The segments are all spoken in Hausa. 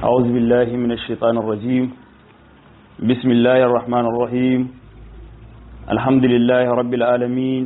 أعوذ بالله من الشيطان الرجيم بسم الله الرحمن الرحيم الحمد لله رب العالمين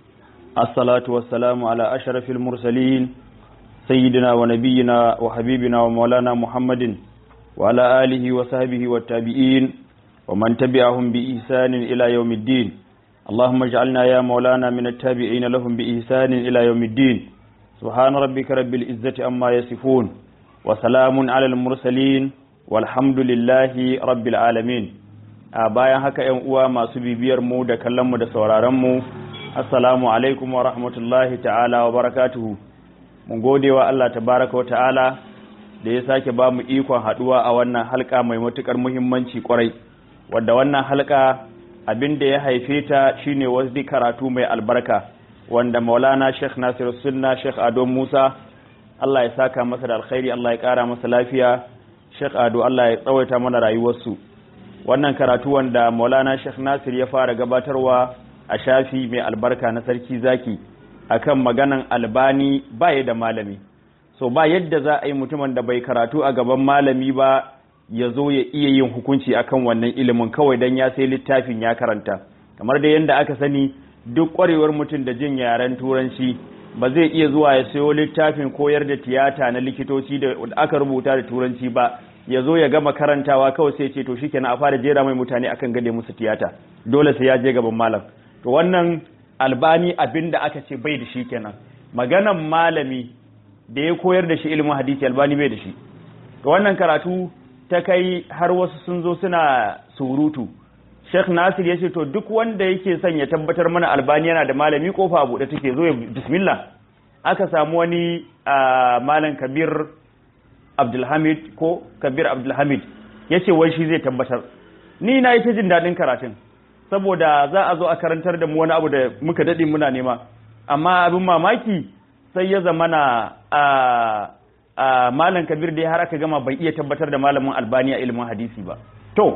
الصلاة والسلام على أشرف المرسلين سيدنا ونبينا وحبيبنا ومولانا محمد وعلى آله وصحبه والتابعين ومن تبعهم بإحسان إلى يوم الدين اللهم اجعلنا يا مولانا من التابعين لهم بإحسان إلى يوم الدين سبحان ربك رب العزة أما يصفون وسلام على المرسلين والحمد لله رب العالمين a bayan haka ‘yan uwa masu bibiyar mu da kallon mu da sauraron mu assalamu alaikum wa rahmatullahi ta'ala wa barakatuhu mun gode wa Allah tabaraka wa ta'ala da ya sake ba mu ikon haduwa a wannan halka mai matukar muhimmanci kwarai wadda wannan halka abin da ya haife ta shine wasu karatu mai albarka wanda maulana sheikh nasir sunna sheikh ado musa Allah ya saka masa da alkhairi Allah ya kara masa lafiya sheikh ado Allah ya tsawaita mana rayuwarsu wannan karatu wanda maulana sheikh nasir ya fara gabatarwa a shafi mai albarka na sarki zaki akan maganan albani baya da malami so ba yadda za a yi mutumin da bai karatu a gaban malami ba ya zo ya iya yin hukunci akan wannan ilimin kawai dan ya sai littafin ya karanta kamar da yadda aka sani duk kwarewar mutum da jin yaren turanci ba zai iya zuwa ya sayo littafin koyar da tiyata na likitoci da aka rubuta da turanci ba ya zo ya gama karantawa kawai sai ce to shikenan a fara jera mai mutane akan gade musu tiyata dole sai ya je gaban malam to wannan albani abin da aka ce bai da shi kenan maganan malami da ya koyar da shi ilimin hadisi albani bai da shi to wannan karatu ta kai har wasu sun zo suna surutu Sheikh Nasir ya ce to duk wanda yake son ya tabbatar mana albani yana da malami kofa a buɗe take zo ya bismillah aka samu wani malam kabir abdulhamid ko kabir abdulhamid ya ce wai shi zai tabbatar ni na yi ta jin daɗin karatun saboda za a zo a karantar da mu wani abu da muka daɗe muna nema amma abin mamaki sai ya zama na a malam kabir da har aka gama bai iya tabbatar da malamin albani a ilimin hadisi ba to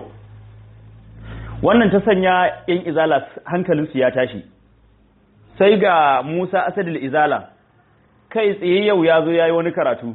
wannan ta sanya yan izala hankalinsu ya tashi sai ga musa asadul izala kai tsaye yau ya zo ya yi wani karatu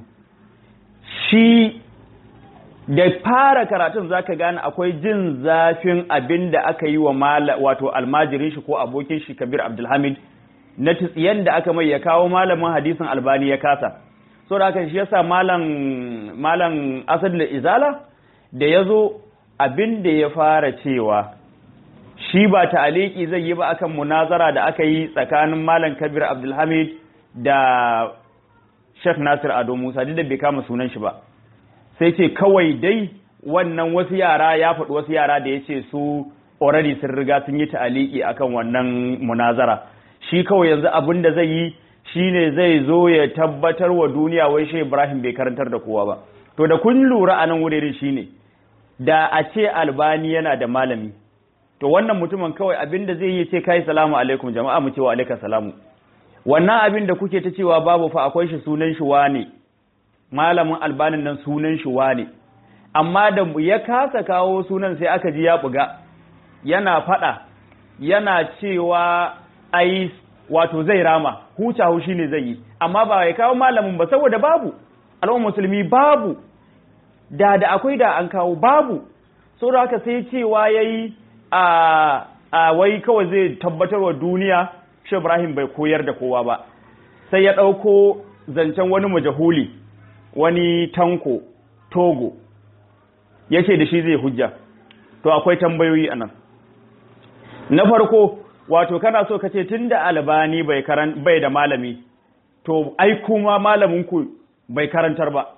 shi da fara karatun zaka gane akwai jin zafin abin da aka yi wa wato almajirin shi ko abokin shi kabir abdulhamid na tsiyan da aka mai ya kawo malamin hadisin albani ya kasa so da aka shi yasa malam malam asad da izala da ya zo abin da ya fara cewa shi ba ta'aliki zai yi ba akan munazara da aka yi tsakanin malam kabir abdulhamid da Sheikh Nasir Ado Musa duk da bai kama sunan shi ba sai ce kawai dai wannan wasu yara ya faɗi wasu yara da ya ce su already sun riga sun yi ta'aliki akan wannan munazara shi kawai yanzu abin da zai yi shine zai zo ya tabbatar wa duniya wai shi Ibrahim bai karantar da kowa ba to da kun lura a nan wurin shine da a ce albani yana da malami to wannan mutumin kawai abin da zai yi ce kai salamu alaikum jama'a mu ce wa alaikum salamu wannan abin da kuke ta cewa babu fa akwai shi sunan shi wane malamin albanin nan sunan shi wane amma da ya kasa kawo sunan sai aka ji ya buga yana fada yana cewa ai wato zai rama huca hushi ne zai yi amma ba ya kawo malamin ba saboda babu al'ummar musulmi babu da da akwai da an kawo babu saboda haka sai cewa yayi a a wai kawai zai tabbatar wa duniya shi Ibrahim bai koyar da kowa ba sai ya ɗauko zancen wani majahuli wani tanko togo ya ce da shi zai hujja to akwai tambayoyi a nan na farko wato kana so ka ce tun da albani bai, bai da malami to ai kuma malaminku bai karantar ba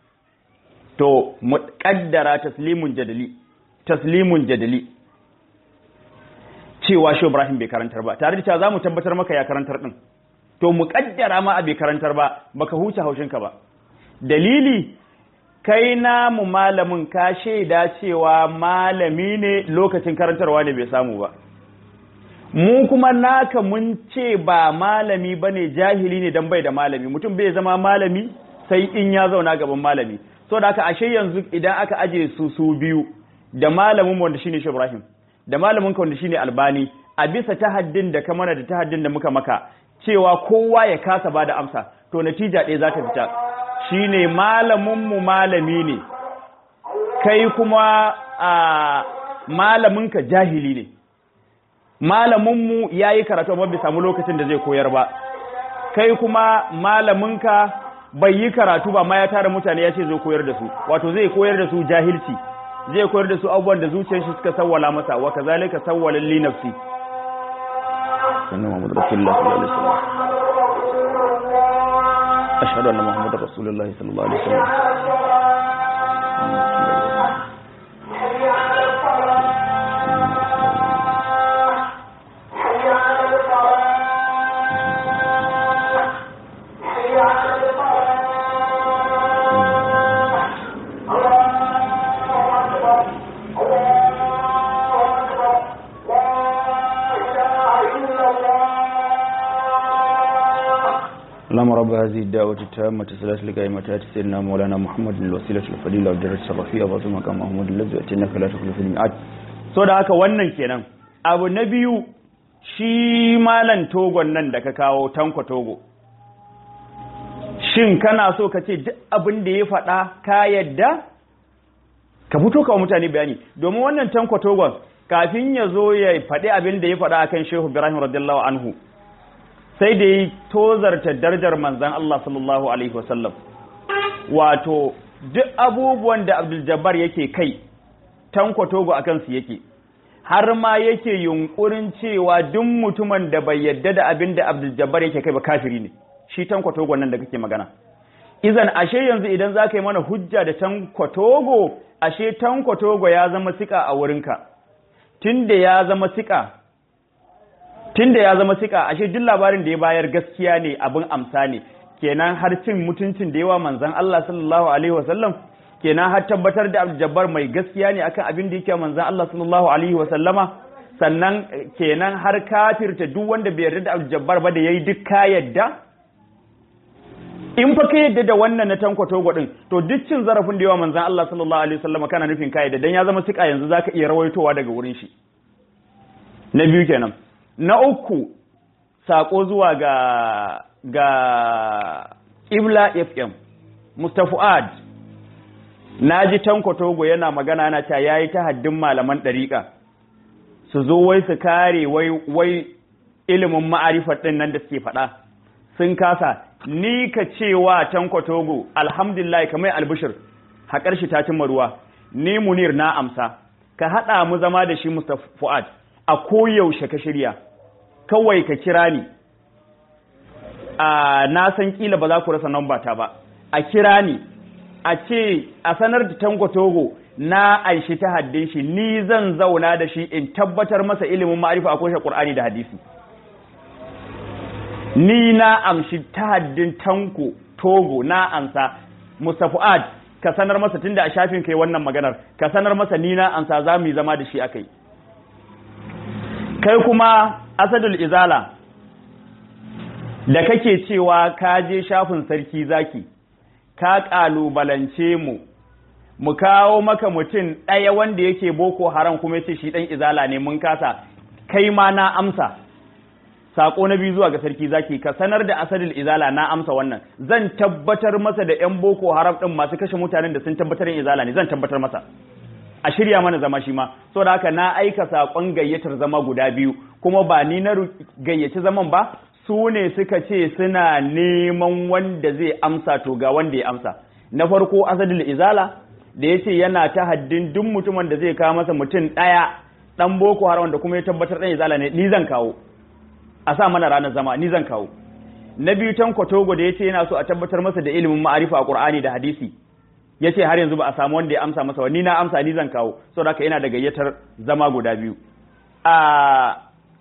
to mu kaddara taslimun jadali taslimun jadali cewa shi Ibrahim bai karantar ba tare da cewa zamu tabbatar maka ya karantar din to mu kaddara ma a bai karantar ba baka huce haushinka ba dalili kai na mu malamin ka shaida cewa malami ne lokacin karantarwa ne bai samu ba mu kuma naka mun ce ba malami bane jahili ne dan bai da malami mutum bai zama malami sai in ya zauna gaban malami so da aka ashe yanzu idan aka aje su su biyu da malamin wanda shine shi Ibrahim da malamin ka wanda shine albani a bisa tahaddin da ka mana da tahaddin da muka maka cewa kowa ya kasa bada amsa to natija ɗaya za ta fita shine malamin mu malami ne kai kuma a malaminka jahili ne malaminmu ya yi karatu amma bai samu lokacin da zai koyar ba kai kuma malaminka bai yi karatu ba ma ya tara mutane ya ce zai koyar da su wato zai koyar da su jahilci zai koyar da su abubuwan da zuciyar shi suka sawwala masa wa kazalika sawwala li nafsi sannan Muhammad Rasulullah sallallahu alaihi wasallam ashhadu anna Muhammadar Rasulullah sallallahu alaihi wasallam اللهم رب هذه الدعوة التامة ثلاث لقائمة سيدنا مولانا محمد الوسيلة الفضيلة والدرجة الرفيعة وعظم مقام محمود الذي أتيناك لا تخلف الميعاد so da haka wannan kenan abu na biyu shi malan togon nan da ka kawo tanko togo shin kana so ka ce duk abin da ya faɗa ka yadda ka fito kawo mutane bayani domin wannan tanko togon kafin ya zo ya faɗi abin da ya faɗa akan shehu ibrahim radiyallahu anhu sai da yi tozarta darajar manzan Allah sallallahu Alaihi wasallam wato duk abubuwan da Abdul Jabbar yake kai tanko togo a kansu yake har ma yake yunkurin cewa duk mutumin da bai yadda da abin da Abdul Jabbar yake kai ba kafiri ne shi tanko togo nan da kake magana izan ashe yanzu idan za ka yi mana hujja da tanko togo ashe tanko togo ya zama sika a wurinka tunda ya zama sika tunda ya zama sika ashe duk labarin da ya bayar gaskiya ne abin amsa ne kenan har cin mutuncin da yawa manzon Allah sallallahu alaihi wasallam kenan har tabbatar da Abdul Jabbar mai gaskiya ne akan abin da yake manzon Allah sallallahu alaihi wasallama sannan kenan har kafirta duk wanda bai yarda da Abdul Jabbar ba da yayi duk ka yadda in fa ka yadda da wannan na tanko togo din to duk cin zarafin da yawa manzon Allah sallallahu alaihi wasallama kana nufin ka yadda dan ya zama sika yanzu zaka iya rawaitowa daga wurin shi na biyu kenan na uku sako zuwa ga ga Ibla FM Mustafuad naji Tanko Togo yana magana yana cewa yayi ta haddin malaman dariƙa su zo wai su kare wai wai ilimin ma'arifar din nan da suke faɗa sun kasa ni ka cewa Tanko Togo alhamdulillah kamar albishir haƙar shi ta cimma ruwa ni Munir na amsa ka haɗa mu zama da shi Mustafuad a koyaushe ka shirya kawai ka kira ni a na san kila ba za ku rasa namba ta ba a kira ni a ce a sanar da tango togo na aishi ta haddin shi ni zan zauna da shi in tabbatar masa ilimin ma'arifa a koshe qur'ani da hadisi ni na amshi ta haddin tanko togo na amsa mustafu'ad ka sanar masa tunda a shafin kai wannan maganar ka sanar masa ni na amsa za mu yi zama da shi akai kai kuma asadul izala da kake cewa ka je shafin sarki zaki ka kalubalance mu mu kawo maka mutum ɗaya wanda yake boko haram kuma yace shi ɗan izala ne mun kasa kai ma na amsa sako na biyu zuwa ga sarki zaki ka sanar da asadul izala na amsa wannan zan tabbatar masa da yan boko haram ɗin masu kashe mutanen da sun tabbatar yin izala ne zan tabbatar masa a shirya mana zama shi ma saboda haka na aika sakon gayyatar zama guda biyu kuma ba ni na gayyaci zaman ba su ne suka ce suna neman wanda zai amsa to ga wanda ya amsa na farko asadul izala da ya ce yana ta haddin duk mutumin da zai kawo masa mutum ɗaya ɗan boko haram wanda kuma ya tabbatar ɗan izala ne ni zan kawo a sa mana ranar zama ni zan kawo na biyu tan kotogo da ya ce yana so a tabbatar masa da ilimin ma'arifa a qur'ani da hadisi ya ce har yanzu ba a samu wanda ya amsa masa ni na amsa ni zan kawo saboda haka yana da gayyatar zama guda biyu a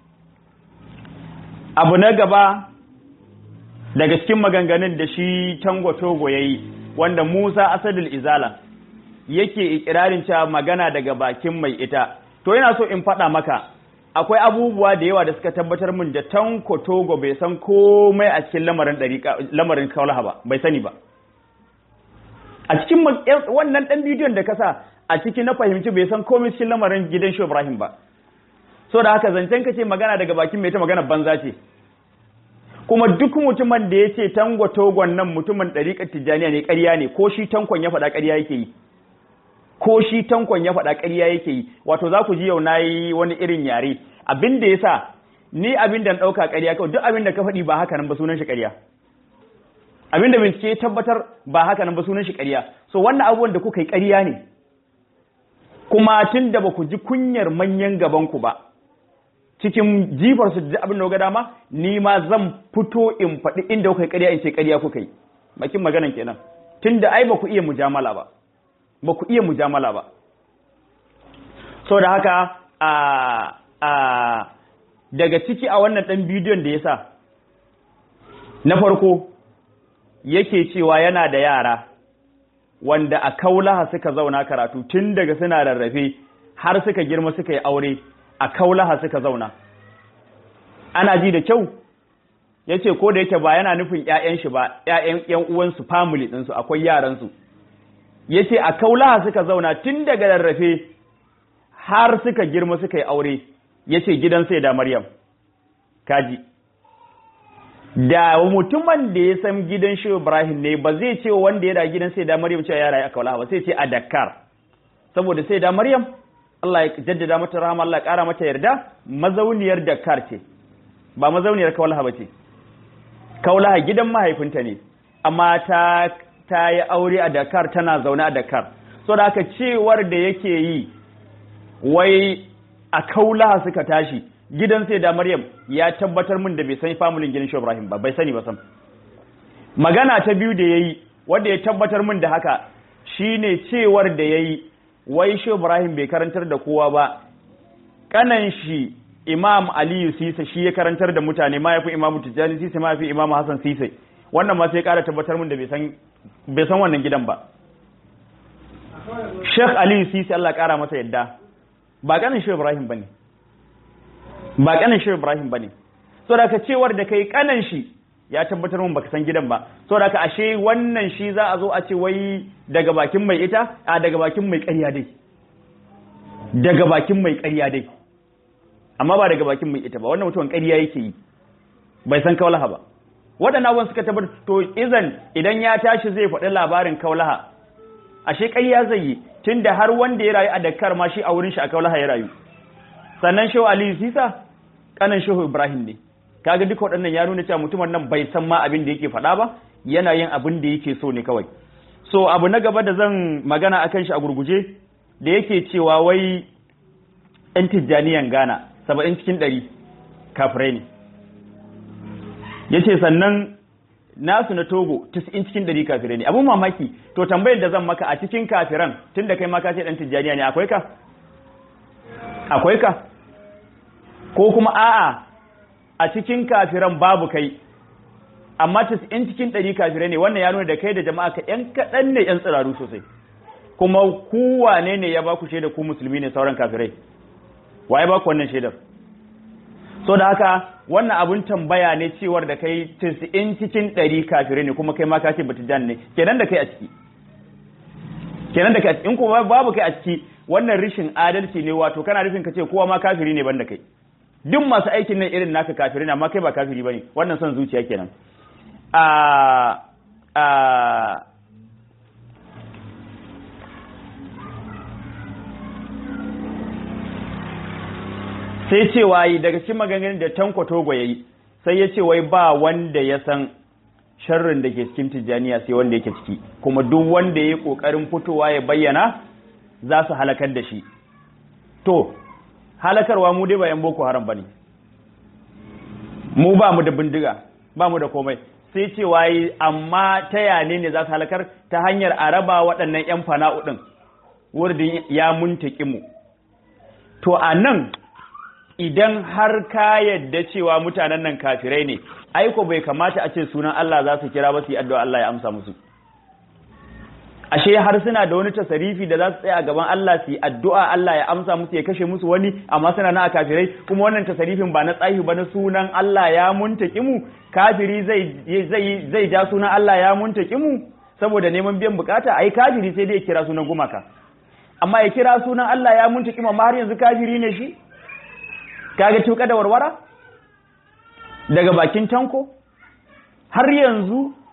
abu na gaba daga cikin maganganun da shi tango togo ya yi wanda musa asadul izala yake ikirarin cewa magana daga bakin mai ita to yana so in faɗa maka akwai abubuwa da yawa da suka tabbatar min da tanko togo bai san komai a cikin lamarin lamarin kaulaha ba bai sani ba a cikin wannan ɗan bidiyon da kasa a ciki na fahimci bai san komai cikin lamarin gidan shi Ibrahim ba so da haka zancen ka ce magana daga bakin mai ta magana banza ce kuma duk mutumin da ya ce tango togon nan mutumin ɗariƙar tijjaniya ne ƙarya ne ko shi tankon ya faɗa ƙarya yake yi ko shi tankon ya faɗa ƙarya yake yi wato za ku ji yau na yi wani irin yare abin da ya sa ni abin da na ɗauka ƙarya kawai duk abin da ka faɗi ba haka nan ba sunan shi ƙarya abin da bincike ya tabbatar ba haka nan ba sunan shi ƙarya so wannan abubuwan da kuka yi ƙarya ne kuma tun da ba ku ji kunyar manyan gabanku ba cikin jifarsu da abin da ga dama ni ma zan fito in faɗi inda kuka yi ƙarya in ce ƙarya kuka yi bakin maganan kenan tun da ai ba ku iya mujamala ba ba ku iya mujamala ba so da haka a a daga ciki a wannan ɗan bidiyon da ya sa na farko yake cewa yana da yara wanda a kaulaha suka zauna karatu tun daga suna rarrafe har suka girma suka yi aure a kaulaha suka zauna ana ji da kyau ya ce ko da yake ba yana nufin 'ya'yan shi ba 'ya'yan 'yan uwansu family ɗinsu akwai yaransu ya ce a kaulaha suka zauna tun daga rarrafe har suka girma suka yi aure ya ce gidan sai da maryam kaji da mutumin da ya san gidan shi Ibrahim ne ba zai ce wanda ya da gidan sai da Maryam cewa ya rayu a Kaulaha ba sai ce a Dakar saboda sai da Maryam Allah ya jaddada mata rahama Allah ya kara mata yarda mazauniyar Dakar ce ba mazauniyar Kaulaha ba ce Kaulaha gidan mahaifinta ne amma ta ta yi aure a Dakar tana zaune a Dakar so da aka cewar da yake yi wai a Kaulaha suka tashi gidan sai da Maryam ya tabbatar min da bai san familin gidan Shehu Ibrahim ba bai sani ba sam magana ta biyu da yayi wanda ya tabbatar min da haka shine cewar da yayi wai Shehu Ibrahim bai karantar da kowa ba kanan shi Imam Aliyu Sisa shi ya karantar da mutane ma yafi Imam Tijjani Sisa ma yafi Imam Hassan Sisa wannan ma sai kara tabbatar min da bai san bai san wannan gidan ba Sheikh Aliyu Sisa Allah kara masa yadda ba kanan Shehu Ibrahim bane ba kanan shi Ibrahim bane so da ka cewar da kai kanan shi ya tabbatar mun baka san gidan ba so da ka ashe wannan shi za a zo a ce wai daga bakin mai ita a daga bakin mai ƙarya dai daga bakin mai ƙarya dai amma ba daga bakin mai ita ba wannan mutumin ƙarya yake yi bai san kaulaha ba waɗannan abubuwan suka tabbatar to izan idan ya tashi zai faɗi labarin kaulaha ashe ƙarya zai yi tunda har wanda ya rayu a Dakar ma shi a wurin shi a kaulaha ya rayu sannan shehu aliyu sisa kanan shehu ibrahim ne kaga duka waɗannan ya nuna cewa mutumin nan bai san ma abin da yake faɗa ba yana yin abin da yake so ne kawai so abu na gaba da zan magana akan shi a gurguje da yake cewa wai yan tijjaniyan gana saba'in cikin ɗari kafirai ne yace sannan nasu na togo tis'in cikin ɗari kafirai ne abun mamaki to tambayar da zan maka a cikin kafiran tun da kai ma ka ce ɗan tijjaniya ne akwai ka akwai ka ko kuma a'a a cikin kafiran babu kai amma in cikin ɗari kafirai ne wannan ya nuna da kai da jama'a ka ‘yan kaɗan ne ‘yan tsiraru sosai kuma ku wane ne ya baku shaidar ku musulmi ne sauran kafirai waye baku wannan shaidar so da haka wannan abun tambaya ne cewar da kai in cikin ɗari kafirai ne kuma kai ma ka ce batijan ne kenan da kai a ciki kenan da kai a ciki in kuma babu kai a ciki wannan rishin adalci ne wato kana nufin ka ce kowa ma kafiri ne banda kai duk masu aikin nan irin naka kafiri ne amma kai ba kafiri bane wannan son zuciya kenan a a sai cewa yi daga cikin maganganun da tanko togo yayi sai ya ce wai ba wanda ya san sharrin da ke cikin tijjaniya sai wanda yake ciki kuma duk wanda ya yi kokarin fitowa ya bayyana za su halakar da shi to halakarwa mu dai ba yan boko haram bane mu ba mu da bindiga ba mu da komai sai cewa yi amma ta yane ne za su halakar ta hanyar a raba waɗannan yan fana'u ɗin wurin ya muntaki mu to a nan idan har ka yadda cewa mutanen nan kafirai ne aiko bai kamata a ce sunan Allah za su kira ba su yi addu'a Allah ya amsa musu ashe har suna da wani tasarifi da za su tsaya a gaban Allah su yi addu'a Allah ya amsa musu ya kashe musu wani amma suna na a kafirai kuma wannan tasarifin ba na tsahi ba na sunan Allah ya muntaki mu kafiri zai zai zai ja sunan Allah ya muntaki mu saboda neman biyan bukata ai kafiri sai dai ya kira sunan gumaka amma ya kira sunan Allah ya muntaki mu amma har yanzu kafiri ne shi kaga tuka da warwara daga bakin tanko har yanzu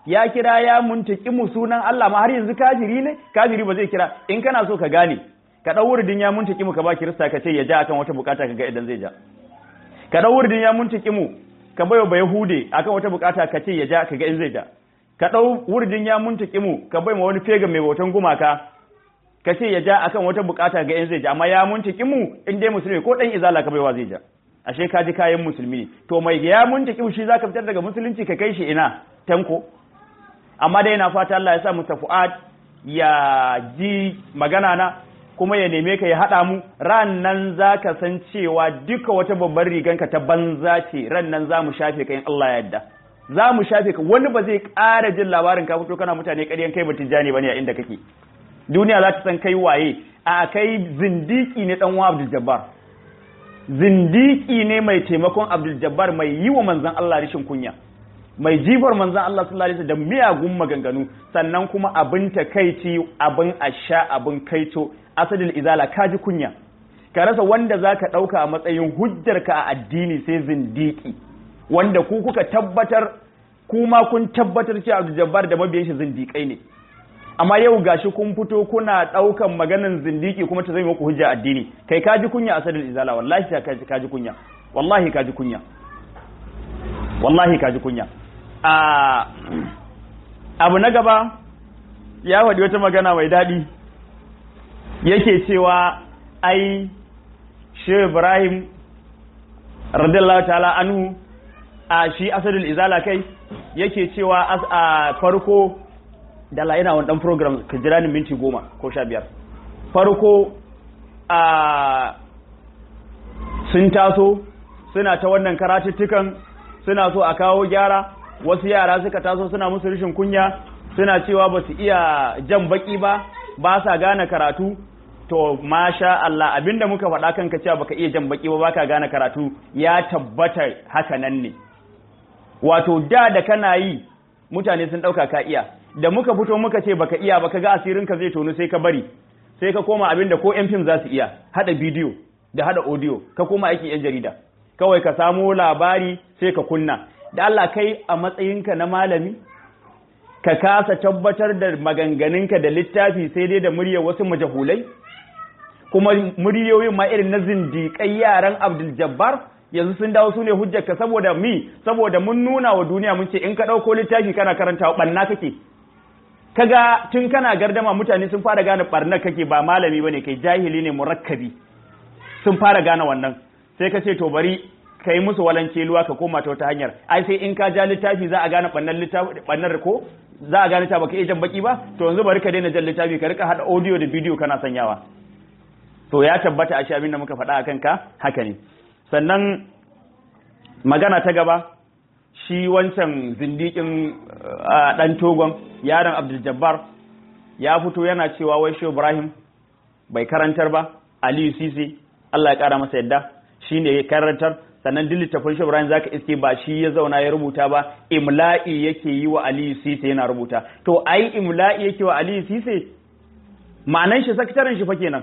ya kira ya muntaki mu sunan Allah ma har yanzu kafiri ne kafiri ba zai kira in kana so ka gane ka dau wurdin ya muntaki mu ka ba kirista ka ce ya ja akan wata bukata ka ga idan zai ja ka dau wurdin ya muntaki mu ka bayo ba yahude akan wata bukata ka ce ya ja ka ga in zai ja ka dau wurdin ya muntaki mu ka bai ma wani fega mai bautan gumaka ka ce ya ja akan wata bukata ga in zai ja amma ya muntaki mu in dai musulmi ko dan izala ka baiwa zai ja ashe ka ji kayan musulmi to mai ya muntaki mu shi zaka fitar daga musulunci ka kai shi ina tanko amma dai na fata Allah ya sa Mr. Fuad ya ji magana na kuma ya neme ka ya haɗa mu ran nan za ka san cewa duka wata babbar riganka ta banza ce ran nan za mu shafe ka in Allah ya yadda za mu shafe ka wani ba zai ƙara jin labarin ka fito kana mutane ƙaryan kai batun jani bane a inda kake duniya za ta san kai waye a kai zindiki ne dan Abdul Jabbar zindiki ne mai taimakon Abdul Jabbar mai yi wa manzon Allah rishin kunya mai jifar manzan Allah sallallahu alaihi da miyagun maganganu sannan kuma abin takaici abin asha abin kaito asadil izala kaji kunya ka rasa wanda zaka dauka a matsayin hujjarka a addini sai zindiki wanda ku kuka tabbatar kuma kun tabbatar cewa Abdul Jabbar da mabiyan shi zindikai ne amma yau gashi kun fito kuna daukan maganan zindiki kuma ta zama muku hujja addini kai kaji kunya asadil izala wallahi kaji kunya wallahi kaji kunya wallahi kaji kunya abu na gaba ya faɗi wata magana mai daɗi yake cewa ai shi ibrahim radiyallahu ta'ala anhu a shi asadul izala kai yake cewa a farko da la yana wani program ka jira ni minti goma ko sha biyar farko a sun taso suna ta wannan karatuttukan suna so a kawo gyara wasu yara suka taso suna musu rashin kunya suna cewa ba su iya jan baki ba ba sa gane karatu to masha Allah abinda muka faɗa kanka cewa baka iya jan baki ba baka gane karatu ya tabbata haka nan ne wato da da kana yi mutane sun ɗauka ka iya da muka fito muka ce baka iya baka ga asirin ka zai tonu sai ka bari sai ka koma abinda ko yan fim za su iya hada bidiyo da hada audio ka koma aiki yan jarida kawai ka samo labari sai ka kunna da Allah kai a matsayinka na malami ka kasa tabbatar da maganganunka da littafi sai dai da muryar wasu majahulai kuma muryoyin ma irin na zindiƙai yaran Abdul Jabbar yanzu sun dawo su ne hujjarka saboda mi saboda mun nuna wa duniya mun ce in ka ɗauko littafi kana karantawa ɓanna kake kaga tun kana gardama mutane sun fara gane ɓarnar kake ba malami bane kai jahili ne murakkabi sun fara gane wannan sai ka ce to bari ka yi musu walance luwa ka koma ta wata hanyar ai sai in ka ja littafi za a gane ɓannar littafi ɓannar ko za a gane ta baka iya jan baki ba to yanzu bari ka daina jan littafi ka rika hada audio da bidiyo kana sanyawa to ya tabbata a shi abin da muka faɗa a kanka haka ne sannan magana ta gaba shi wancan zindikin ɗan togon yaron abdul jabbar ya fito yana cewa wai shi ibrahim bai karantar ba aliyu sisi allah ya ƙara masa yadda shi ne ya karantar sannan duk littafin shi ibrahim zaka iske ba shi ya zauna ya rubuta ba imla'i yake yi wa aliyu sisi yana rubuta to ai imla'i yake wa aliyu sisi ma'anan shi sakataren shi fa kenan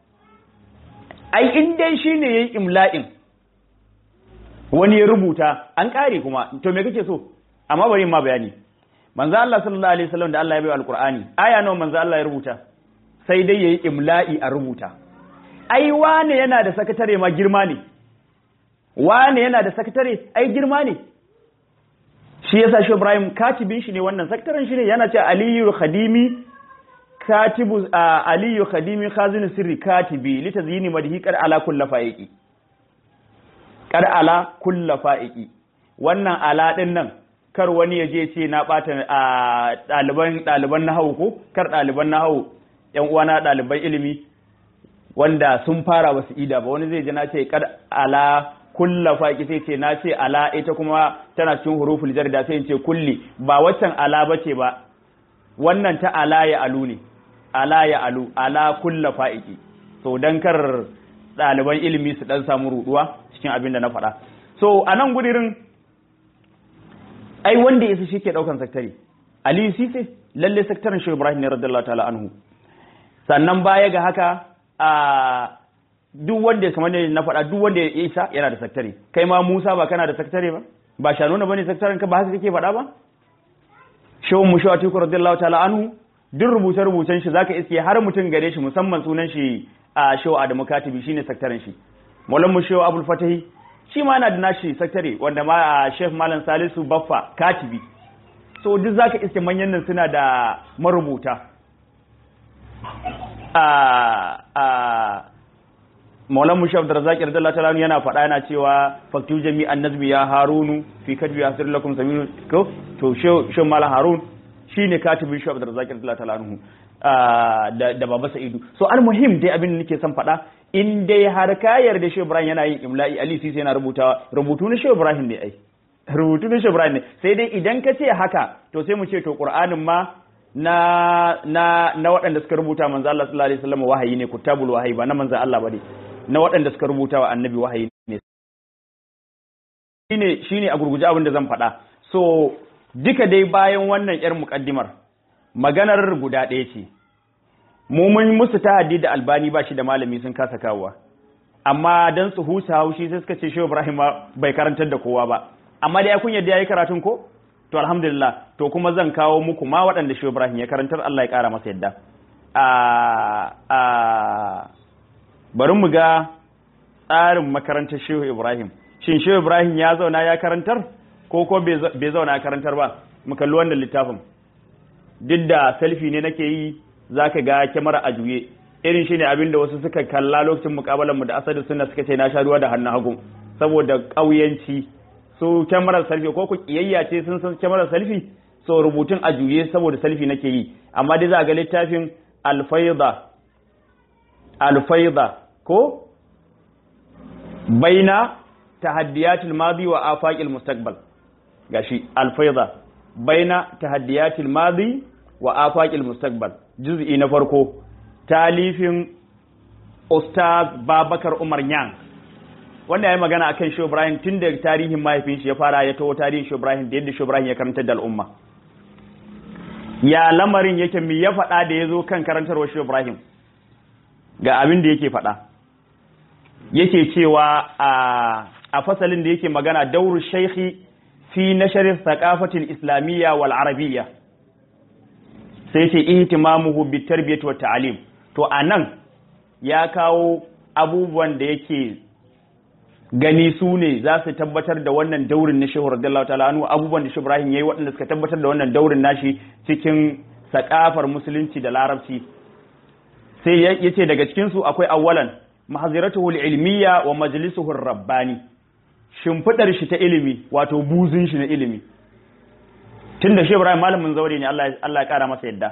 ai in dai shi ne ya yi imla'in wani ya rubuta an kare kuma to me kake so amma bari ma bayani manzo Allah sallallahu alaihi wasallam da Allah ya bai alqur'ani aya nawa manzo Allah ya rubuta sai dai yayi imla'i a rubuta ai wane yana da sakatare ma girma ne wane yana da sakatare ai girma ne shi yasa shi Ibrahim katibin shi ne wannan sakataren shi ne yana cewa aliyu khadimi katibu aliyu khadimi khazin sirri katibi litazyini madhi qad ala kulli fa'iqi qad ala kulli fa'iqi wannan ala din nan kar wani ya je ce na bata ɗaliban ɗaliban nahawu ko kar ɗaliban nahawu yan uwana ɗaliban ilimi wanda sun fara wasu ida ba wani zai ji na ce kad ala kulla faƙi sai ce na ce ala ita kuma tana cikin huruful jar da sai in ce kulli ba waccan ala bace ba wannan ta ala ya alu ne ala ya alu ala kulla fa'iki so dan kar ɗaliban ilimi su dan samu ruduwa cikin abin da na faɗa so a nan gudirin ai wanda ya shi ke ɗaukan saktari aliyu sise lalle saktarin shi ibrahim ne radiyallahu ta'ala anhu sannan baya ga haka a duk wanda ya kamar na faɗa duk wanda ya isa yana da saktare kai ma Musa ba kana da saktare ba ba shanuna bane saktaren ka ba haka kake faɗa ba shehu mushaw atiku radiyallahu ta'ala anhu duk rubuce rubucen shi zaka iske har mutum gare shi musamman sunan shi a shehu adamu katibi shine sakataren shi maulan mu shehu abul fatahi shi ma yana da nashi sakatare wanda ma a shef malam salisu baffa katibi so duk zaka iske manyan nan suna da marubuta a a maulan mushaf da razaki radiyallahu ta'ala yana faɗa yana cewa faktu jami'an nazmi ya harunu fi kadbi yasir lakum saminu ko to shin malam harun shine katibin shaf da razaki radiyallahu ta'ala anhu da da baba sa'idu so almuhim dai abin da nake son faɗa in dai har ka yarda shi ibrahim yana yin imla'i ali sisi yana rubuta rubutu na shi ibrahim ne ai rubutu na shi ibrahim ne sai dai idan ka ce haka to sai mu ce to qur'anin ma na na na waɗanda suka rubuta manzo Allah sallallahu alaihi wasallam wahayi ne kutabul wahayi ba na manzo Allah bane na waɗanda suka rubuta wa annabi wahayi ne shine shine a gurguje abin da zan faɗa so duka dai bayan wannan yar muƙaddimar maganar guda ɗaya ce mu mun musu tahaddi da albani ba shi da malami sun kasa kawowa amma dan su husa haushi sai suka ce shehu ibrahim bai karantar da kowa ba amma dai kun yadda yayi karatun ko to alhamdulillah to kuma zan kawo muku ma waɗanda shehu ibrahim ya karantar Allah ya ƙara masa yadda a a bari mu ga tsarin makarantar shehu ibrahim shin shehu ibrahim ya zauna ya karantar ko ko bai zauna ya karantar ba mu kalli wannan littafin duk da selfie ne nake yi zaka ga kyamara a juye irin shine abin da wasu suka kalla lokacin mukabalan mu da asadu sunna suka ce na sha ruwa da hannun hagu saboda ƙauyanci so kyamarar selfie ko ku kiyayya ce sun san kyamarar selfie so rubutun a juye saboda selfie nake yi amma dai za ga littafin alfaida alfaida ko baina tahaddiyatil madi wa afaqil mustaqbal gashi alfaida baina tahaddiyatil madi wa afaqil mustaqbal juz'i na farko talifin ustaz babakar umar nyang wanda ya yi magana akan Shehu Ibrahim tun da tarihin mahaifin shi ya fara ya taho tarihin Shehu Ibrahim da yadda Shehu Ibrahim ya karantar da al'umma ya lamarin yake mi ya faɗa da ya zo kan karantarwa Shehu Ibrahim ga abin da yake faɗa yake cewa a fasalin da yake magana dauru shaikhi fi nasharin thaqafatil islamiyya wal arabiyya sai ce ihtimamuhu bit tarbiyati wat ta'lim to anan ya kawo abubuwan da yake gani su ne za su tabbatar da wannan daurin na shehu radiyallahu ta'ala anhu abubuwan da Ibrahim yayi waɗanda suka tabbatar da wannan daurin nashi cikin sakafar musulunci da larabci sai yace daga cikin su akwai awwalan mahziratuhu ilmiya wa majlisuhu rabbani shimfidar shi ta ilimi wato buzun shi na ilimi tunda shehu Ibrahim malamin zaure ne Allah Allah ya kara masa yadda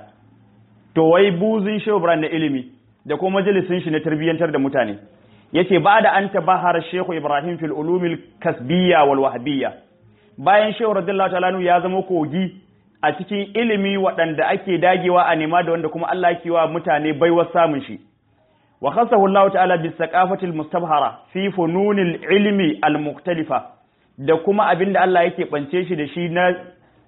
to wai buzun shehu Ibrahim na ilimi da kuma majalisin shi na tarbiyyantar da mutane yace ba da an tabahar Shehu Ibrahim fil ulumil kasbiyya wal wahbiyya bayan Shehu radiyallahu ta'ala ya zama kogi a cikin ilimi waɗanda ake dagewa a nema da wanda kuma Allah yake wa mutane baiwar samun shi wa khassahu Allah ta'ala bis saqafatil mustabhara fi fununil ilmi al mukhtalifa da kuma abinda Allah yake bance shi da shi na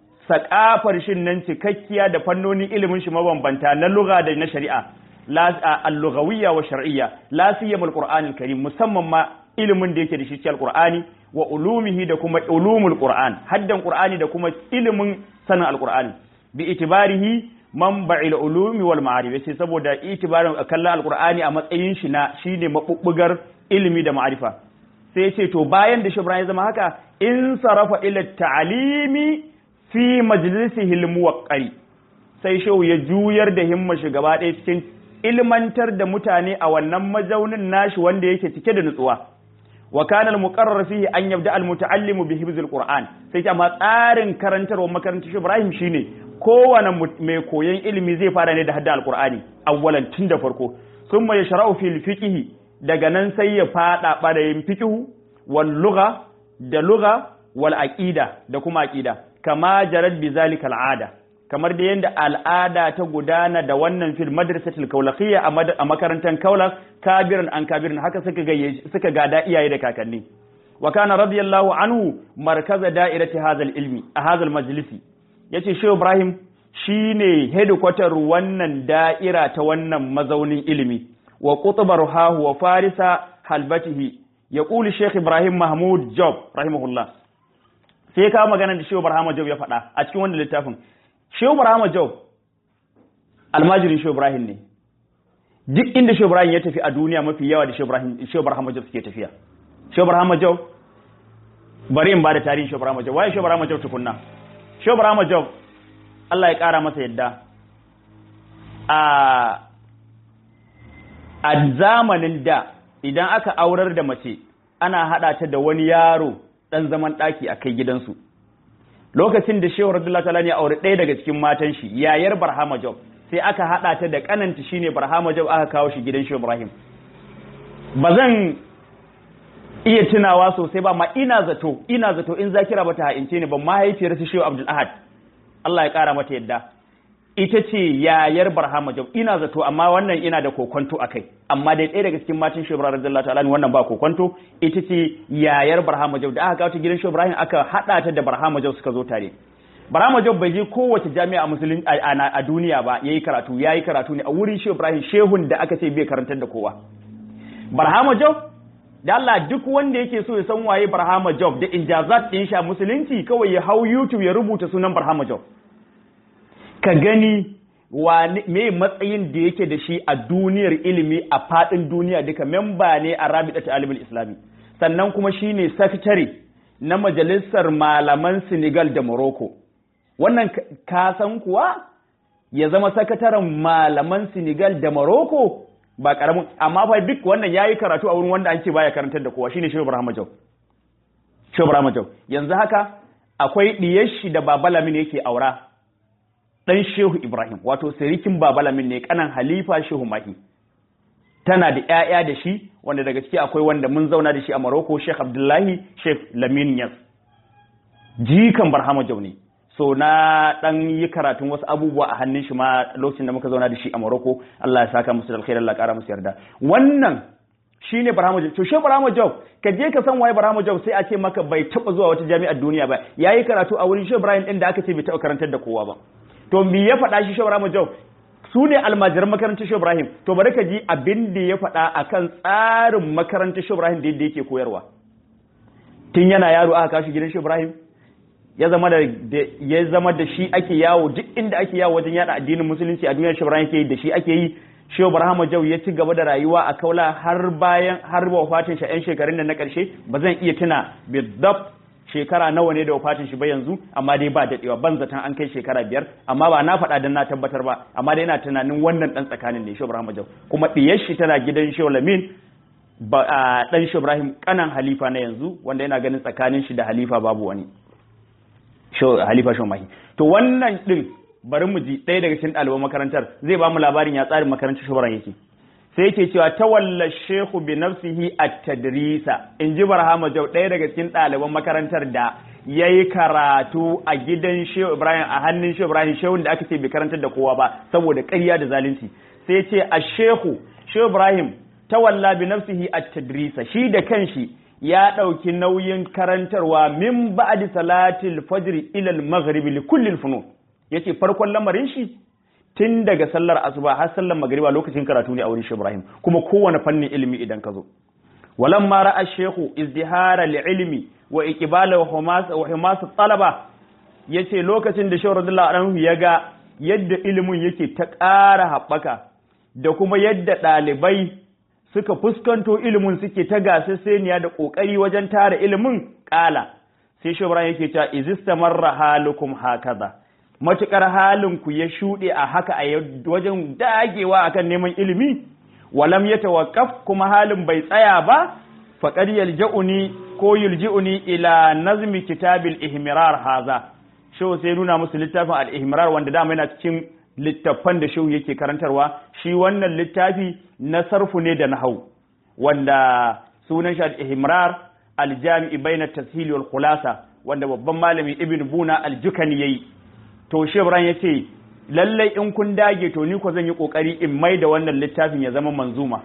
sakafar shin nan cikakkiya da fannonin ilimin shi mabambanta na lugha da na shari'a al-lughawiyya wa shar'iyya la siyama al-Qur'an al-Karim musamman ma ilimin da yake da shi cikin al-Qur'ani wa ulumihi da kuma ulumul Qur'an haddan Qur'ani da kuma ilimin sanin al-Qur'ani bi itibarihi manba'il ulumi wal ma'arif yace saboda itibarin kallon al-Qur'ani a matsayin shi na shine mabubbugar ilimi da ma'arifa sai yace to bayan da Shibran ya zama haka in sarafa ila ta'limi fi majlisihi al-muwaqqari sai shehu ya juyar da himmar shi gaba ɗaya cikin ilmantar da mutane a wannan mazaunin nashi wanda yake cike da nutsuwa wa kana al-muqarrar fihi an yabda al-muta'allimu bi hifzil qur'an sai amma tsarin karantarwa makarantar Ibrahim shine kowane mai koyon ilimi zai fara ne da hadda al-qur'ani awwalan tun da farko thumma yashra'u fil fiqh daga nan sai ya fada barayin fiqh wal lugha da lugha wal aqida da kuma aqida kama jarad bi zalika al-ada kamar da yadda al'ada ta gudana da wannan fil madrasatul kaulakiyya a makarantar kaulak kabirin an kabirin haka suka suka gada iyaye da kakanni wa kana radiyallahu anhu markaza da'irati hadhal ilmi a hadhal majlisi yace shehu ibrahim shine headquarter wannan da'ira ta wannan mazaunin ilimi wa qutbar hahu wa farisa halbatihi yaqulu sheikh ibrahim mahmud job rahimahullah sai ka magana da shehu ibrahim job ya faɗa a cikin wannan littafin shehu Ibrahim Job almajirin shehu Ibrahim ne duk inda shehu Ibrahim ya tafi a duniya mafi yawa da shehu Ibrahim shehu Ibrahim Job suke tafiya shehu Ibrahim Job bari in ba da tarihin shehu Ibrahim Job waye shehu Ibrahim Job tukunna shehu Ibrahim Job Allah ya kara masa yadda a a zamanin da idan aka aurar da mace ana haɗa ta da wani yaro ɗan zaman ɗaki a kai gidansu lokacin da shehu radullah ta'ala ne aure ɗaya daga cikin matan shi yayar barhama job sai aka haɗa ta da kananta shine barhama job aka kawo shi gidan shehu ibrahim ba zan iya tunawa sosai ba ma ina zato ina zato in zakira bata ha'ince ne ban mahaifiyar su shehu abdul ahad Allah ya kara mata yadda ita ce yayar barhama jau ina zato amma wannan ina da kokonto a kai amma dai ɗaya daga cikin matan shi ibrahim radiyallahu ta'ala wannan ba kokonto ita ce yayar barhama jau da aka kawo ta gidan shi ibrahim aka haɗa ta da barhama jau suka zo tare barhama jau bai je kowace jami'a musulun a duniya ba yayi karatu yayi karatu ne a wurin shi ibrahim shehun da aka ce bai karantar da kowa barhama jau da Allah duk wanda yake so ya san waye barhama jau da injazat ɗin shi a musulunci kawai ya hau youtube ya rubuta sunan barhama jau ka gani me matsayin da yake da shi a duniyar ilimi a fadin duniya duka memba ne a rabita ta alimul islami sannan kuma shine sakatare na majalisar malaman senegal da morocco wannan ka san kuwa ya zama sakataren malaman senegal da morocco ba karamin amma fa duk wannan yayi karatu a wurin wanda an ce baya karantar da kowa shine shehu ibrahim jau shehu ibrahim jau yanzu haka akwai diyar shi da babalamin yake aura ɗan Shehu Ibrahim, wato sirikin Babalamin ne kanan Halifa Shehu Mahi. Tana da ‘ya'ya da shi, wanda daga ciki akwai wanda mun zauna da shi a Maroko, Sheikh Abdullahi, Sheikh Lamin Yas. Jikan Barhama Jauni. So na ɗan yi karatun wasu abubuwa a hannun shi ma lokacin da muka zauna da shi a Maroko, Allah ya saka musu da alkhairar Allah ƙara musu yarda. Wannan shi ne Barhama Jau. To shi Barhama Jau, ka je ka san waye Barhama Jau sai a ce maka bai taɓa zuwa wata jami'ar duniya ba. Ya yi karatu a wurin Shehu Ibrahim ɗin da aka ce bai taɓa karantar da kowa ba. to me ya faɗa shi Ibrahim Jau su ne almajiran makarantar Shehu Ibrahim to bari ka ji abin da ya faɗa akan tsarin makarantar Shehu Ibrahim da yadda yake koyarwa tun yana yaro aka kashi gidan Shehu Ibrahim ya zama da ya zama da shi ake yawo duk inda ake yawo wajen yada addinin musulunci a duniyar Shehu Ibrahim ke da shi ake yi Shehu Ibrahim Jau ya ci gaba da rayuwa a Kaula har bayan har wafatin shi ƴan shekarun da na ƙarshe ba zan iya tuna bidab shekara nawa ne da wafatin shi ba yanzu amma dai ba dadewa ban zaton an kai shekara biyar amma ba na faɗa dan na tabbatar ba amma dai ina tunanin wannan dan tsakanin ne Shehu Ibrahim Jau kuma diyar shi tana gidan Shehu Lamin ba dan Shehu Ibrahim kanan halifa na yanzu wanda yana ganin tsakanin shi da halifa babu wani Shehu halifa Shehu Mahi to wannan din bari mu ji ɗaya daga cikin ɗaliban makarantar zai ba mu labarin ya tsarin makarantar Shehu Ibrahim yake sai yake cewa tawalla shehu bi nafsihi at-tadrisa in ji barhama jau ɗaya daga cikin ɗaliban makarantar da ya yi karatu a gidan shehu ibrahim a hannun shehu ibrahim shehun da aka ce bai karantar da kowa ba saboda ƙarya da zalunci sai ce a shehu shehu ibrahim tawalla bi nafsihi at-tadrisa shi da kanshi ya ɗauki nauyin karantarwa min ba'di salatil fajr ila al-maghrib li kulli al-funun yace farkon lamarin shi tun daga sallar asuba har sallar magriba lokacin karatu ne a wurin Ibrahim kuma kowane fannin ilimi idan ka zo walam ma ra'a shehu izdihara ilmi wa iqbala wa humas wa humas talaba yace lokacin da shehu radiyallahu anhu ya ga yadda ilimin yake ta ƙara haɓaka da kuma yadda ɗalibai suka fuskanto ilimin suke ta gasasseniya da ƙoƙari wajen tara ilimin ƙala sai shehu Ibrahim yake cewa izistamarra halukum hakaza matuƙar halinku ya shuɗe a haka a wajen dagewa akan neman ilimi walam ya tawakkaf kuma halin bai tsaya ba faqad yalja'uni ko yulji'uni ila nazmi kitabil ihmirar haza shehu sai nuna musu littafin al-ihmirar wanda dama yana cikin littafan da shehu yake karantarwa shi wannan littafi na sarfu ne da nahau wanda sunan shi al-ihmirar al-jami'i bayna at-tashil wal khulasa wanda babban malami ibn buna al-jukani yayi to shebran ya ce lallai in kun dage to ni ko zan yi kokari in mai da wannan littafin ya zama manzuma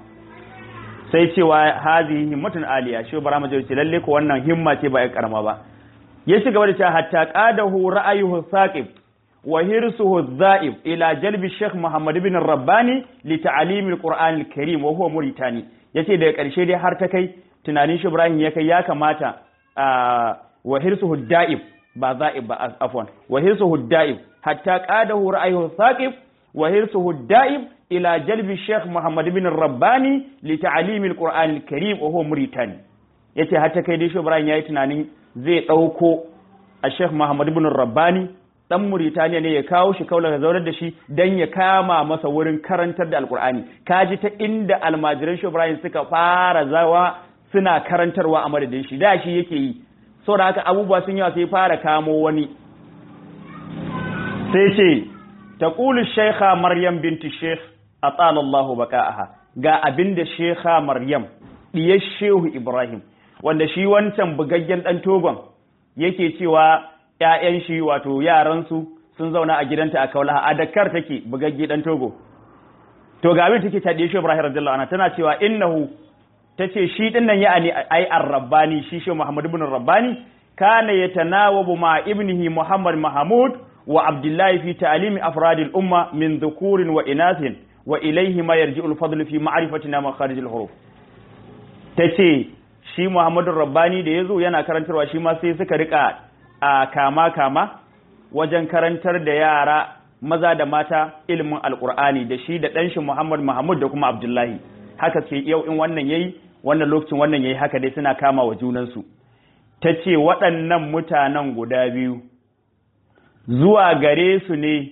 sai cewa hazihi himmatun aliya shebran ma ce lallai ko wannan himma ce ba ya karama ba ya ci gaba da cewa hatta qadahu ra'ayuhu saqib wa hirsuhu dha'ib ila jalbi sheikh muhammad ibn rabbani li ta'lim al-qur'an al-karim wa huwa muritani yace daga karshe dai har ta kai tunanin shi ibrahim ya kai ya kamata wa hirsuhu da'ib ba za'ib ba afwan wa hirsuhu da'ib hatta qadahu ra'ayhu thaqib wa hirsuhu da'ib ila jalbi Sheikh Muhammad bin Rabbani li ta'lim al-Qur'an al-Karim wa huwa Mauritani yace hatta kai dai Ibrahim yayi tunanin zai dauko a Sheikh Muhammad bin Rabbani dan Mauritania ne ya kawo shi kaula ga zaurar da shi dan ya kama masa wurin karantar da Al-Qur'ani kaji ta inda almajiran Ibrahim suka fara zawa suna karantarwa a madadin shi da shi yake yi saboda haka abubuwa sun yawa sai fara kamo wani sai ce taqulu shaykha maryam binti shaykh atala Allahu baka'aha ga abinda shaykha maryam diyar shehu ibrahim wanda shi wancan bugaggen dan togon yake cewa ƴaƴan shi wato yaran su sun zauna a gidanta a kaulaha a Dakar take bugagge dan togo to ga abin take ta diyar shehu ibrahim radiyallahu anha tana cewa innahu tace shi din nan ya'ani ai ar-rabbani shi shehu muhammad ibn rabbani kana yatanawabu ma ibnihi muhammad mahmud wa abdullahi fi ta'limi afradil umma min dhukurin wa inathin wa ilayhi ma yarji'u al-fadl fi ma'rifatina makharij al-huruf tace shi muhammad rabbani da yazo yana karantarwa shi ma sai suka rika a kama kama wajen karantar da yara maza da mata ilimin alqur'ani da shi da dan shi muhammad mahmud da kuma abdullahi haka ce yau in wannan yayi wannan lokacin wannan yayi haka dai suna kama wa junansu ta ce waɗannan mutanen guda biyu zuwa gare su ne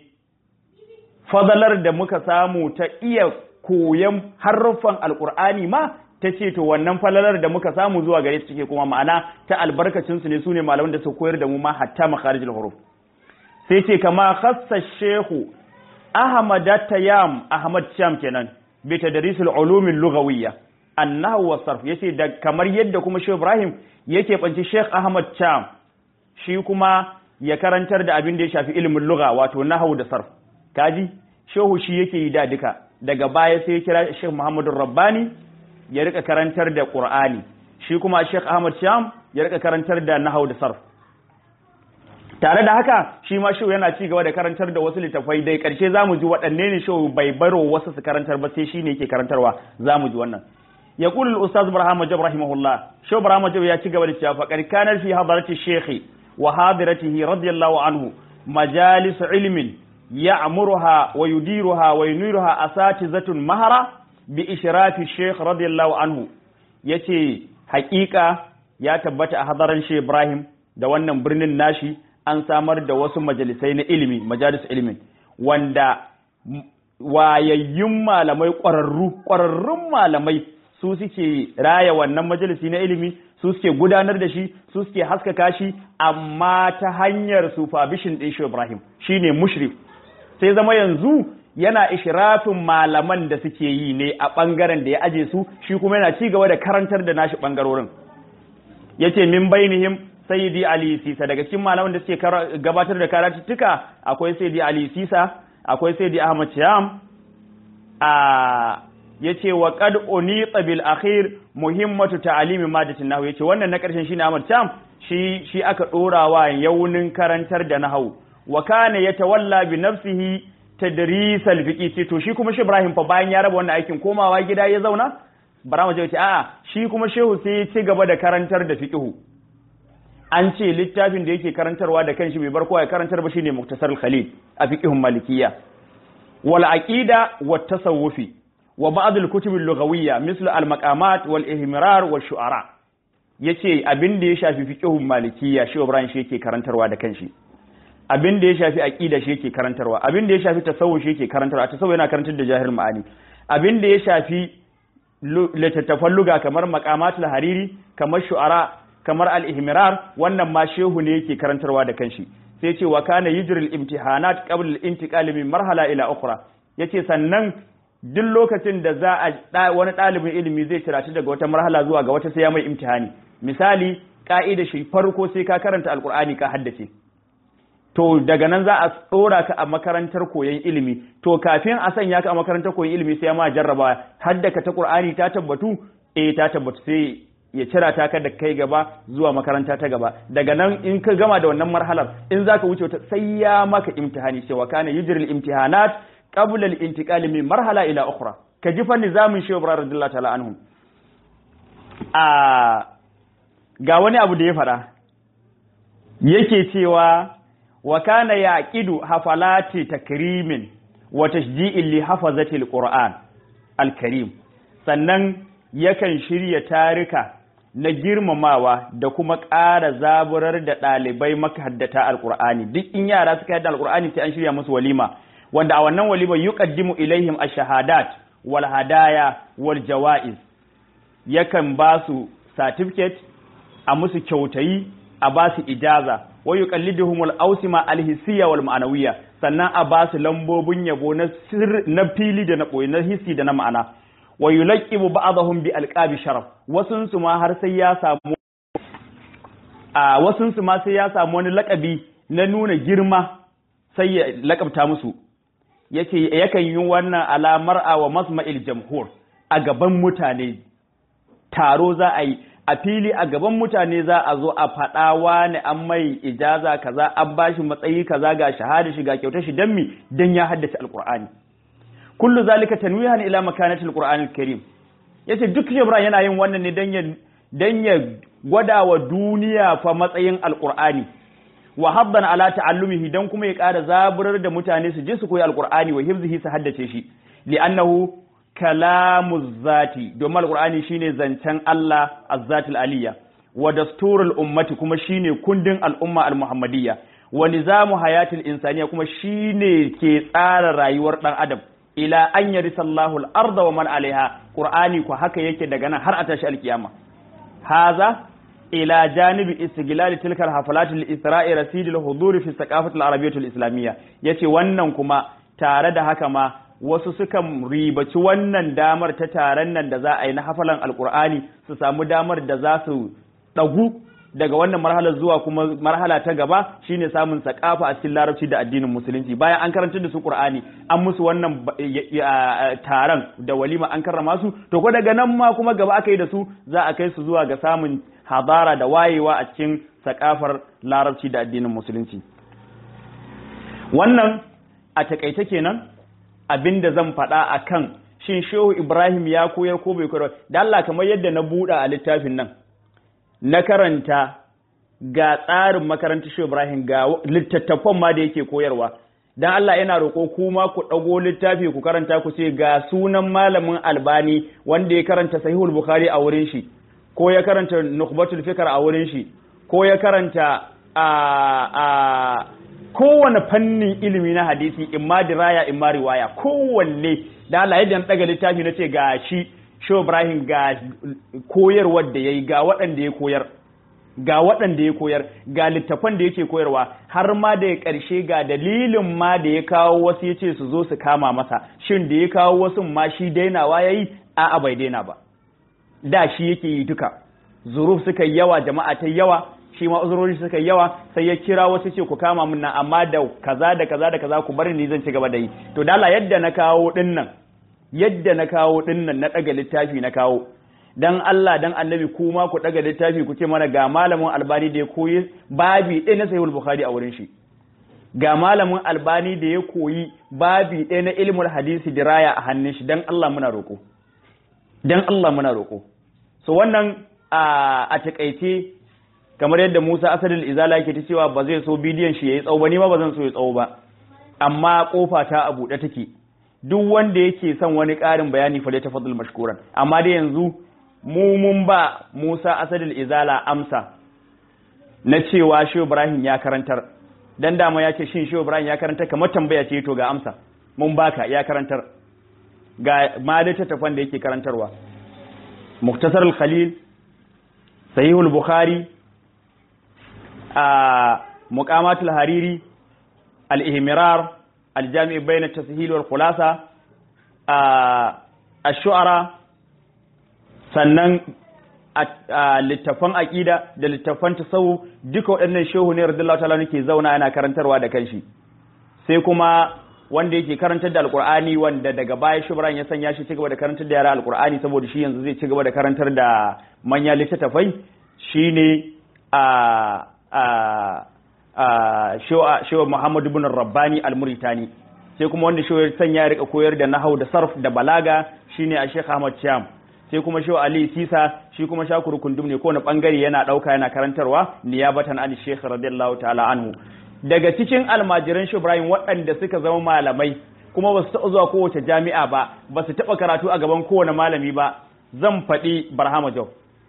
fadalar da muka samu ta iya koyon haruffan alkur'ani ma ta ce to wannan falalar da muka samu zuwa gare su take kuma ma'ana ta albarkacinsu ne su ne malaman da su koyar da mu ma hatta makharijul huruf sai ce kama khassa shehu ahmad tayyam ahmad sham kenan bi tadrisul ulumil lughawiyya annahu wa sarf yace da kamar yadda kuma Shehu Ibrahim yake banci Sheikh Ahmad Cham shi kuma ya karantar da abin da ya shafi ilimin lugha wato nahwu da sarf kaji Shehu shi yake yi da duka daga baya sai ya kira Sheikh Muhammadu Rabbani ya rika karantar da Qur'ani shi kuma Sheikh Ahmad Cham ya rika karantar da nahwu da sarf tare da haka shi ma shehu yana ci gaba da karantar da wasu littafai dai karshe zamu ji waɗanne ne shehu bai baro wasu su karantar ba sai shine yake karantarwa zamu ji wannan يقول الأستاذ إبراهيم جب رحمه الله شو إبراهيم جب يأتي قبل فقد كان في حضرة الشيخ وحاضرته رضي الله عنه مجالس علم يعمرها ويديرها وينيرها أساتذة مهرة بإشراف الشيخ رضي الله عنه yace haƙiƙa ya tabbata a hadaran shi Ibrahim da wannan birnin nashi an samar da wasu majalisai na ilimi majalis ilimin wanda wayayyun malamai ƙwararru ƙwararrun malamai su suke raya wannan majalisi na ilimi su suke gudanar da shi su suke haskaka shi amma ta hanyar supervision ɗin shi Ibrahim shine mushrif sai zama yanzu yana ishirafin malaman da suke yi ne a ɓangaren da ya aje su shi kuma yana ci gaba da karantar da nashi ɓangarorin yace min bainihim sayyidi ali sisa daga cikin malaman da suke gabatar da karatuttuka akwai sayyidi ali sisa akwai sayyidi ahmad sham a yace wa qad unita bil akhir muhimmatu ta'limi madatin nahwu yace wannan na karshen shine Ahmad Cham shi shi aka dorawa yaunin karantar da nahwu wa kana yatawalla bi nafsihi tadris al fiqi to shi kuma shi Ibrahim fa bayan ya raba wannan aikin komawa gida ya zauna bara mu ce a'a shi kuma shehu sai ya ci gaba da karantar da fiqhu an ce littafin da yake karantarwa da kanshi bai bar kowa ya karantar ba shine muktasar al-khalil a fiqhun malikiyya wal aqida wat tasawufi wa ba'd al-kutub al-lughawiyya misl al-maqamat wal ihmirar wal shu'ara yace abin da ya shafi fiqhun malikiyya shi Ibrahim shi yake karantarwa da kanshi abin da ya shafi aqida shi yake karantarwa abin da ya shafi tasawuf shi yake karantarwa tasawuf yana karantar da jahil ma'ani abin da ya shafi littattafan luga kamar maqamatul hariri kamar shu'ara kamar al-ihmirar wannan ma shehu ne yake karantarwa da kanshi sai ce wa kana yujril imtihanat qabla al-intiqal min marhala ila ukhra yace sannan duk lokacin da za a wani ɗalibin ilimi zai cirati daga wata marhala zuwa ga wata sai ya mai imtihani misali ka'ida shi farko sai ka karanta alqur'ani ka haddace to daga nan za a tsora ka a makarantar koyon ilimi to kafin a sanya ka a makarantar koyon ilimi sai ya ma jarraba haddaka ta qur'ani ta tabbatu eh ta tabbatu sai ya cira ta ka da kai gaba zuwa makaranta ta gaba daga nan in ka gama da wannan marhalar in zaka wuce wata sai ya maka imtihani cewa kana yujril imtihanat qabla al-intiqal min marhala ila ukhra ka ji fa nizamin shehu ibrahim radiyallahu ta'ala anhu a ga wani abu da ya fada yake cewa wa kana yaqidu hafalati takrimin wa tashji'in li hafazati alquran alkarim sannan yakan shirya tarika na girmamawa da kuma ƙara zaburar da ɗalibai makahaddata alqur'ani duk in yara suka yadda alqur'ani sai an shirya musu walima wanda a wannan walima yuqaddimu ilaihim ash-shahadat wal hadaya wal jawaiz yakan ba su certificate a musu kyautayi a ba su ijaza wa yuqalliduhum al-awsima al-hissiyya wal ma'nawiyya sannan a ba su lambobin yabo na na fili da na boye na hissi da na ma'ana wa yulaqibu ba'dahum bi alqabi sharaf wasun su ma har sai ya samu a wasun su ma sai ya samu wani lakabi na nuna girma sai ya lakabta musu yake yakan yi wannan alamar a wa masma'il jamhur a gaban mutane taro za a yi a fili a gaban mutane za a zo a faɗa wani an mai ijaza kaza an bashi matsayi kaza ga shahada shi ga kyautar shi dan mi dan ya haddace alqur'ani kullu zalika tanwihan ila makanati alqur'anil karim yace duk shebra yana yin wannan ne dan ya dan ya gwada wa duniya fa matsayin alqur'ani wa habban ala ta'allumihi dan kuma ya ƙara zaburar da mutane su je su koyi alqur'ani wa hifzihi su haddace shi li'annahu kalamu zati domin alqur'ani shine zancen Allah azzatul aliyya wa dasturul ummati kuma shine kundin al'umma al-muhammadiyya wa nizamu hayatil insaniya kuma shine ke tsara rayuwar dan adam ila an yarisallahu al-arda wa man alaiha qur'ani ko haka yake daga nan har a tashi alkiyama haza ila janibi istiglal tilkal hafalat al-isra'i rasid al-hudur fi thaqafati al-arabiyyah al-islamiyya yace wannan kuma tare da haka ma wasu sukan ribaci wannan damar ta taron nan da za a yi na hafalan alkur'ani su samu damar da za su ɗagu daga wannan marhalar zuwa kuma marhala ta gaba shine samun sakafa a cikin larabci da addinin musulunci bayan an karanta da su qur'ani an musu wannan taron da walima an karrama su to ko daga nan ma kuma gaba aka yi da su za a kai su zuwa ga samun hadara da wayewa a cikin sakafar larabci da addinin musulunci wannan a takaice kenan abin da zan faɗa a kan shin shehu ibrahim ya koyar ko bai koyar da Allah kamar yadda na buɗa a littafin nan na karanta ga tsarin makarantar shehu ibrahim ga littattafan ma da yake koyarwa dan Allah yana roƙo kuma ku ɗago littafi ku karanta ku ce ga sunan malamin albani wanda ya karanta sahihul bukhari a wurin shi ko ya karanta nukhbatul fikr a wurin shi ko ya karanta a a kowane fannin ilimi na hadisi imma diraya imma riwaya kowanne da Allah yadda na daga littafi na ce ga shi Sho Ibrahim ga koyarwar da yayi ga waɗanda ya koyar ga waɗanda ya koyar ga littafan da yake koyarwa har ma da ya ƙarshe ga dalilin ma da ya kawo wasu ya ce su zo su kama masa shin da ya kawo wasu ma shi dainawa ya yi a'a bai daina ba da shi yake yi duka zuruf suka yawa jama'a ta yawa shi ma uzurori suka yawa sai ya kira wasu ce ku kama mun nan amma da kaza da kaza da kaza ku bari ni zan ci gaba da yi to dala yadda na kawo dinnan yadda na kawo dinnan na daga littafi na kawo dan Allah dan annabi kuma ku daga littafi ku ce mana ga malamin albani da ya koyi babi ɗaya na sahihul bukhari a wurin shi ga malamin albani da ya koyi babi ɗaya na ilmul hadisi diraya a hannun shi dan Allah muna roko dan Allah muna roko so wannan a takaice kamar yadda Musa Asadul Izala yake ta cewa ba zai so bidiyon shi yayi tsawo ba ni ma ba zan so ya tsawo ba amma kofa ta a buɗe take duk wanda yake son wani ƙarin bayani fa dai tafaddal mashkuran amma dai yanzu mu mun ba Musa Asadul Izala amsa na cewa Shehu Ibrahim ya karantar dan dama ya ce shin Shehu Ibrahim ya karantar kamar tambaya ce to ga amsa mun baka ya karantar ga ma littattafan da yake karantarwa Muktasar al-Khalil Sahihul Bukhari a muqamatul hariri al-ihmirar al-jami' bayna at-tashil wal khulasa ash-shu'ara sannan littafan aqida da littafan tasawuf duka waɗannan shehu ne radiyallahu ta'ala nake zauna yana karantarwa da kanshi sai kuma wanda yake karantar da alqur'ani wanda daga baya shubran ya sanya shi cigaba da karantar da yara alqur'ani saboda shi yanzu zai cigaba da karantar da manyan littattafai shine a shewa Muhammadu bin Rabbani al-Muritani sai kuma wanda shewa sanya ya rika koyar da nahau da sarf da balaga shine a Sheikh Ahmad Sham sai kuma shewa Ali Sisa shi kuma shakuru kundum ne kowane bangare yana dauka yana karantarwa niyabatan an Sheikh radiyallahu ta'ala anhu daga cikin almajiran shi Ibrahim waɗanda suka zama malamai kuma ba su taɓa zuwa kowace jami'a ba ba su taɓa karatu a gaban kowane malami ba zan faɗi Barhama Job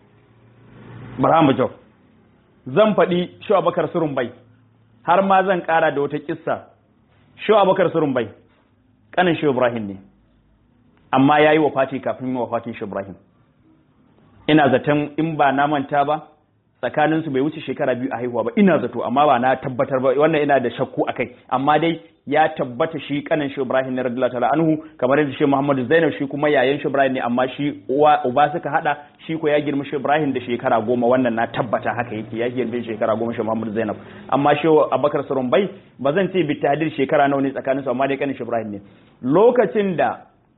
Barhama Job zan faɗi Shu Abakar Surumbai har ma zan ƙara da wata kissa Shu Abakar Surumbai kanin Shu Ibrahim ne amma yayi wafati kafin wafatin Shu Ibrahim ina zaton in ba na manta ba tsakanin su bai wuce shekara biyu a haihuwa ba ina zato amma ba na tabbatar ba wannan ina da shakku akai amma dai ya tabbata shi kanin shi Ibrahim ne radiyallahu ta'ala anhu kamar yadda shi Muhammadu Zainab shi kuma yayan shi Ibrahim ne amma shi uwa uba suka hada shi ko ya girma shi Ibrahim da shekara goma wannan na tabbata haka yake ya girma shekara goma shi Muhammadu Zainab amma shi Abubakar Surumbai ba zan ce bi tahdir shekara nawa ne tsakanin su amma dai kanin shi Ibrahim ne lokacin da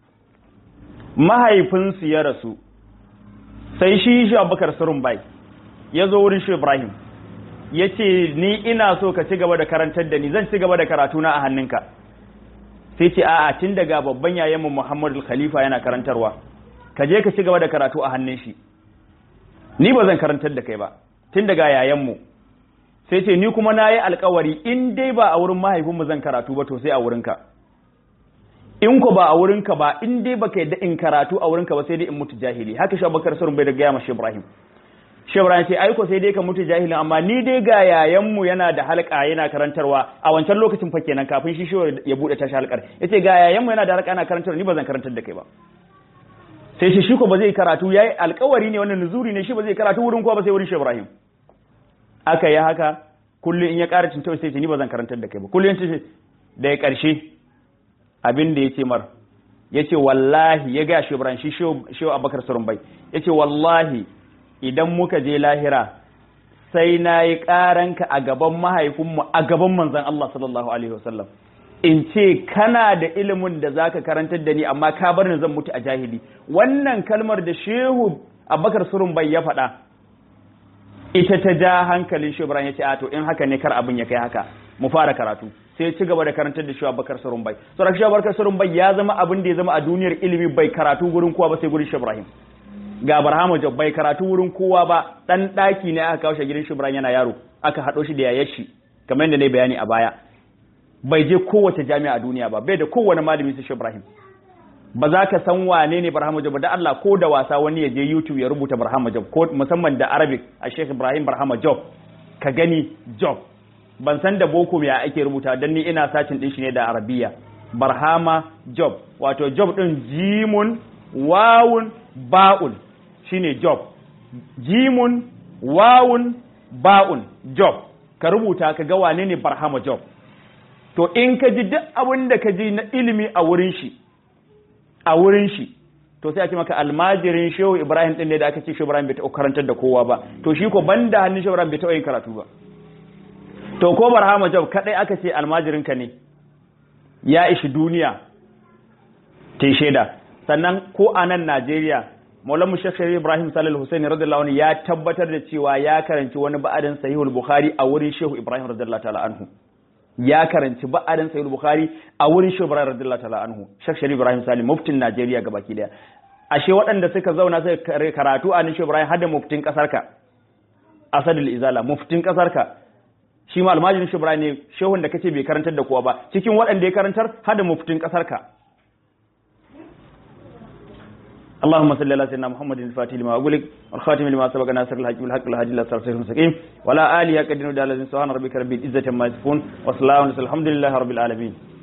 mahaifinsu ya rasu sai shi shi Abubakar Surumbai ya zo wurin shi Ibrahim ya ce ni ina so ka ci gaba da karantar da ni zan ci gaba da karatuna a hannunka sai ce a'a tun daga babban yayanmu Muhammadu Khalifa yana karantarwa ka je ka ci gaba da karatu a hannun shi ni ba zan karantar da kai ba tun daga yayanmu sai ce ni kuma na yi alkawari in dai ba a wurin mahaifinmu zan karatu ba to sai a wurinka in ko ba a wurinka ba in dai baka yadda in karatu a wurinka ba sai dai in mutu jahili haka shi Abubakar Sarun bai da gaya mashi Ibrahim Shebran ce aiko sai dai ka mutu jahilin amma ni dai ga yayanmu yana da halka yana karantarwa a wancan lokacin fa kenan kafin shi shi ya bude tashi halkar yace ga yayanmu yana da halka yana karantarwa ni ba zan karantar da kai ba sai shi shi ko ba zai karatu yayi alƙawari ne wannan nuzuri ne shi ba zai karatu wurin kowa ba sai wurin Ibrahim aka yi haka kullum in ya ƙara cin sai ce ni ba zan karantar da kai ba kullum ce da ya ƙarshe abin da yace mar yace wallahi ya ga shi Ibrahim shi shi Abubakar Surumbai yace wallahi idan muka je lahira sai na yi ƙaranka a gaban mahaifinmu a gaban manzan Allah sallallahu Alaihi wasallam in ce kana da ilimin da zaka karantar da ni amma ka bar ni zan mutu a jahili wannan kalmar da shehu abakar surun bai ya faɗa ita ta ja hankalin shi ya ce a to in haka ne kar abin ya kai haka mu fara karatu sai ci gaba da karantar da shi abakar surun bai saboda shi abakar surun bai ya zama abin da ya zama a duniyar ilimi bai karatu gurin kowa ba sai gurin shi Ibrahim ga Barhama Job bai karatu wurin kowa ba dan daki ne aka kawo shi gidan Shibran yana yaro aka hado shi da yayar shi kamar yadda ne bayani a baya bai je kowace jami'a a duniya ba bai da kowane malami su Ibrahim ba za ka san wane ne Barhama Job da Allah ko da wasa wani ya je YouTube ya rubuta Barhama Job ko musamman da Arabic a Sheikh Ibrahim Barhama Job ka gani Job ban san da boko me ake rubuta dan ni ina sacin din shi ne da Arabiya Barhama Job wato Job din jimun wawun ba'un shine job jimun wawun ba'un job ka rubuta ka ga wane ne barhama job to in ka ji duk abin da ka ji na ilimi a wurin shi a wurin shi to sai a ce maka almajirin shehu ibrahim din ne da aka ce shehu ibrahim bai taɓa karantar da kowa ba to shi ko banda hannun shehu ibrahim bai taɓa yin karatu ba to ko barhama job kadai aka ce almajirin ka ne ya ishi duniya ta shaida sannan ko a nan najeriya Maulan mu Sheikh Ibrahim Salih Hussein radiyallahu anhu ya tabbatar da cewa ya karanci wani ba'adin Sahihul Bukhari a wurin Shehu Ibrahim radiyallahu ta'ala anhu ya karanci ba'adin Sahihul Bukhari a wurin Shehu Ibrahim radiyallahu ta'ala anhu Sheikh Sharif Ibrahim Salih muftin Najeriya gabaki daya ashe waɗanda suka zauna suka karatu a Shehu Ibrahim hada muftin kasar ka Asadul Izala muftin kasar ka shi ma almajirin Shehu Ibrahim ne shehun da kace bai karantar da kowa ba cikin waɗanda ya karantar hada muftin kasar ka اللهم صل على سيدنا محمد الفاتح لما أقولك والخاتم لما سبق ناصر الحق بالحق الهادي إلى صراط المستقيم ولا آله قدر ودال سبحان ربك رب العزة عما يصفون وسلام الحمد لله رب العالمين